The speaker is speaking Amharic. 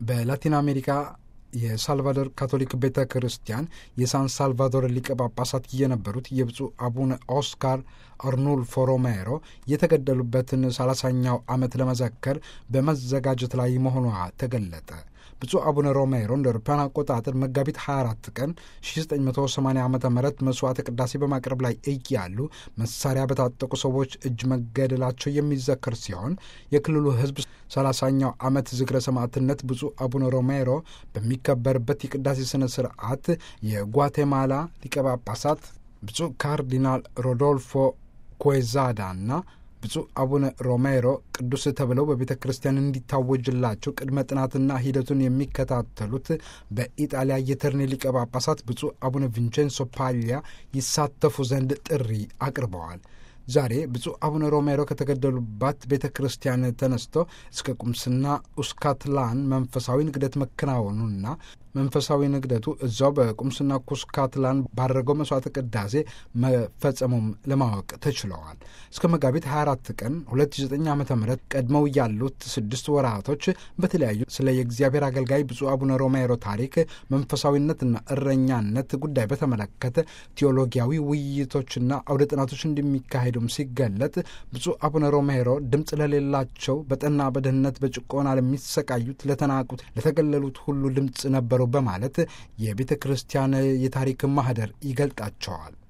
በላቲን አሜሪካ የሳልቫዶር ካቶሊክ ቤተ ክርስቲያን የሳን ሳልቫዶር ሊቀ ጳጳሳት የነበሩት የብፁዕ አቡነ ኦስካር አርኑልፎ ሮሜሮ የተገደሉበትን ሰላሳኛው ዓመት ለመዘከር በመዘጋጀት ላይ መሆኗ ተገለጠ። ብፁዕ አቡነ ሮሜሮ እንደ አውሮፓውያን አቆጣጠር መጋቢት 24 ቀን 1980 ዓ ም መስዋዕተ ቅዳሴ በማቅረብ ላይ እያሉ መሳሪያ በታጠቁ ሰዎች እጅ መገደላቸው የሚዘከር ሲሆን የክልሉ ሕዝብ ሰላሳኛው ዓመት ዝክረ ሰማዕትነት ብፁዕ አቡነ ሮሜሮ በሚከበርበት የቅዳሴ ሥነ ሥርዓት የጓቴማላ ሊቀ ጳጳሳት ብፁዕ ካርዲናል ሮዶልፎ ኮዛዳና ብፁዕ አቡነ ሮሜሮ ቅዱስ ተብለው በቤተ ክርስቲያን እንዲታወጅላቸው ቅድመ ጥናትና ሂደቱን የሚከታተሉት በኢጣሊያ የተርኔ ሊቀ ጳጳሳት ብፁዕ አቡነ ቪንቼንሶ ፓሊያ ይሳተፉ ዘንድ ጥሪ አቅርበዋል። ዛሬ ብፁዕ አቡነ ሮሜሮ ከተገደሉባት ቤተ ክርስቲያን ተነስቶ እስከ ቁምስና ኡስካትላን መንፈሳዊ ንግደት መከናወኑና መንፈሳዊ ንግደቱ እዛው በቁምስና ኩስካትላን ባደረገው መስዋዕተ ቅዳሴ መፈጸሙም ለማወቅ ተችለዋል። እስከ መጋቢት 24 ቀን 2009 ዓ ም ቀድመው ያሉት ስድስት ወራቶች በተለያዩ ስለ የእግዚአብሔር አገልጋይ ብፁዕ አቡነ ሮሜሮ ታሪክ፣ መንፈሳዊነትና እረኛነት ጉዳይ በተመለከተ ቴዎሎጊያዊ ውይይቶችና አውደ ጥናቶች እንደሚካሄዱም ሲገለጥ ብፁዕ አቡነ ሮሜሮ ድምፅ ለሌላቸው በጠና በድህነት በጭቆና ለሚሰቃዩት፣ ለተናቁት፣ ለተገለሉት ሁሉ ድምፅ ነበሩ በማለት የቤተ ክርስቲያን የታሪክ ማህደር ይገልጣቸዋል።